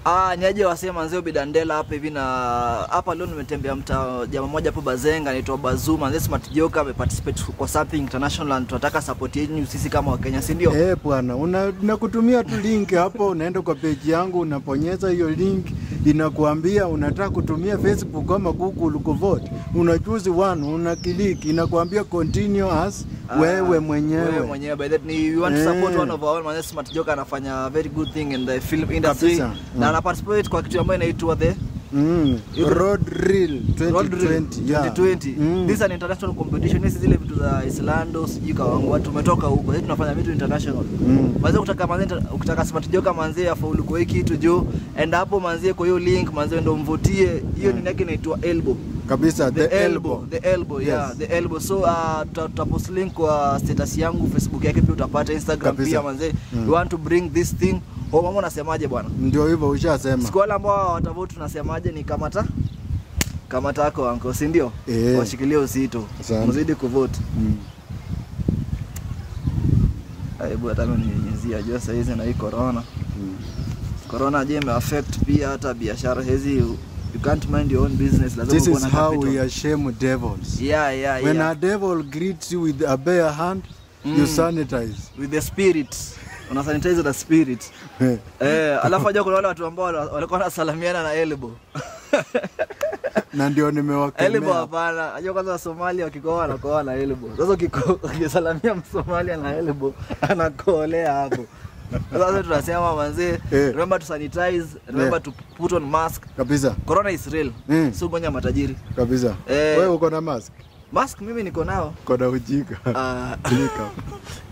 Ah, niaje wasee manzee bidandela hapa hivi na hapa leo nimetembea mtaa jamaa moja hapo Bazenga anaitwa Bazu manzee Smart Joka ameparticipate kwa something international and tunataka support yenu sisi kama Wakenya si ndio? Eh bwana, una- nakutumia tu link hapo, unaenda kwa page yangu, unaponyeza hiyo link, inakuambia unataka kutumia Facebook ama Google kuvote, una choose one, una click, inakuambia continue as Ah, wewe mwenyewe. Wewe mwenyewe by that ni we want to support Eh. one of our own manzee Smart Joka anafanya very good thing in the film industry Kabisa. na Mm. ana participate kwa kitu ambayo inaitwa the Mm. Yuko- Road Reel Road Reel 2020. yeah. 2020. Mm. This is an international competition. Hizi zile vitu za Islando sijui kawangu tumetoka huko. Sisi tunafanya vitu international. Mm. Manze ukitaka manze ukitaka smart joka manze afaulu kwa hii kitu juu enda hapo manze kwa hiyo link manze ndo mvutie. Hiyo Mm. ni yake inaitwa elbow. Kabisa The, elbow. The elbow, yeah, Yes. the elbow. So uh, tuta- tutapost link kwa status yangu Facebook yake pia utapata Instagram Kabisa. pia manze. Mm. We want to bring this thing. Oh, mama unasemaje bwana? Ndio hivyo ushasema. Siku wale ambao watavote tunasemaje ni kamata kamata yako anko, si ndio? Eh. Washikilie uzito, Asante. mzidi kuvote. Mm. Hebu hata mimi ninyunyizia jua saa hizi na hii corona. Mm. Corona je imeaffect pia hata biashara hizi, you you can't mind your own business, lazima This uwe is na how capital. we are shame devils. Yeah, yeah, When yeah. a devil greets you with a bare hand, you Mm. sanitize. With the spirit. Una sanitize the spirit. Eh, alafu ajua kuna wale watu ambao wal- walikuwa wanasalamiana na elbow. na ndio Elbow nimewakemea. hapana. Ajua kwanza Somalia wakikoa wanakoa na elbow. Sasa ukiko- ukisalamia Msomalia na elbow anakoolea hapo. Sasa tunasema manzee, Eh. remember to sanitize, remember Eh. to put on mask. Kabisa, Corona is real. Mm. Si ugonjwa matajiri. kabisa. Eh. Wewe uko na mask? Mask mimi niko nao. Uko na ujinga. Ah, Click hapo.